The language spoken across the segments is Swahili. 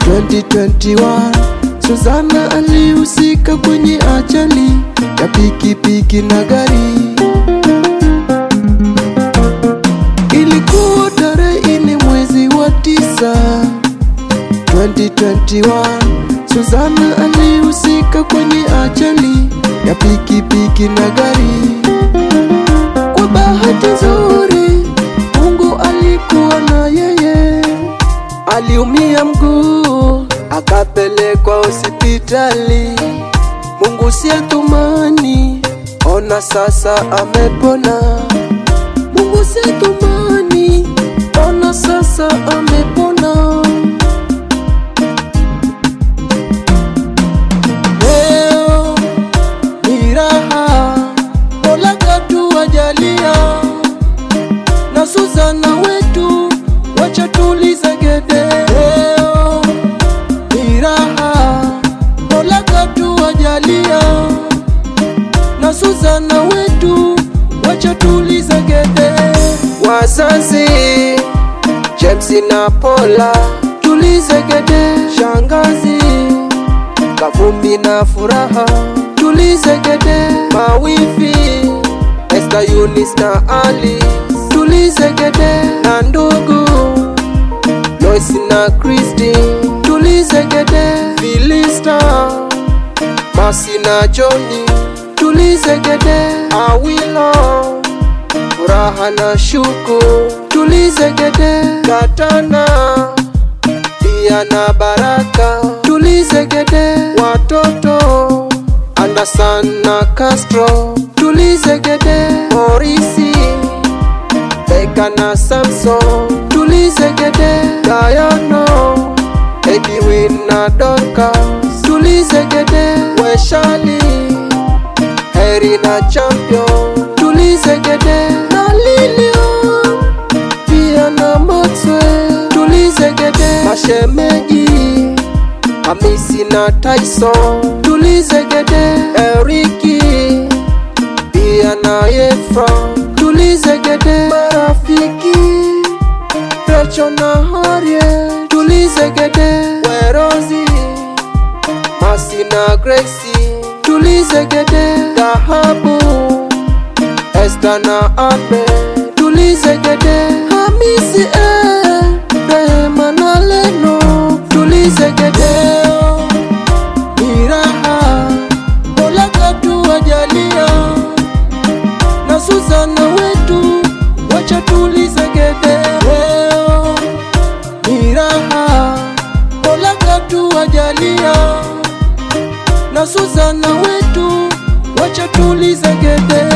2021 Suzana alihusika kwenye ajali ya pikipiki na gari. Ilikuwa tarehe nne mwezi wa tisa 2021 Suzana alihusika kwenye ajali ya pikipiki na gari. Kwa bahati nzuri, Mungu alikuwa na yeye. Aliumia mguu akapelekwa hospitali. Mungu si atumani, ona sasa amepona. Mungu si atumani, ona sasa amepona. Leo ni raha, Mola katuwajalia na Suzana wetu, wacha tulize gede. Leo ni raha, Mola katuwajalia na Suzana wetu, wacha tulize gede. Wazazi James na Paula, tulize gede. Shangazi Kavumbi na furaha, tulize gede. Mawifi Esther, Eunice na Ali, tulize gede. Na ndugu Lois na Christy, tulize gede. Filista Masi na Johnny, tulize gede. Awilo Furaha na Shuku, tulize gede. Katana pia na Baraka, tulize gede. Watoto Anderson na Castro, tulize gede. Morisi Beka na Samson, tulize gede. Dayano Edwin na Dorcas, tulize gede. Weshali Heri na Champion, tulize gede. Na Lilian pia na Maxwell, tulize gede. Mashemeji Hamisi na Tyson, tulize gede. Eriki pia na Efron, tulize gede. Marafiki Recho na Harriet, tulize gede. Werozi Masi na Gracie, tulize gede. Dhahabu Esther na Abe, tulize gede. Hamisi eh, Rehema na Leno, tulize gede. Ni raha, Mola katuwajalia na Suzana wetu, wacha tulize gede. Leo ni raha, Mola katuwajalia na Suzana wetu, wacha tulize gede.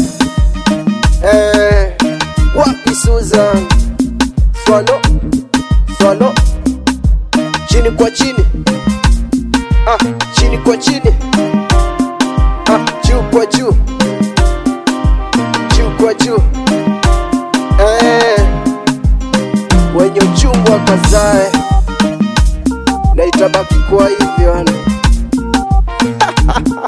Eh, wapi Susan? Swalo, swalo, chini kwa chini, ah, chini kwa chini, ah, juu kwa juu, juu kwa juu, eh, wenye uchungu wakazae, na itabaki kwa hivyo yani.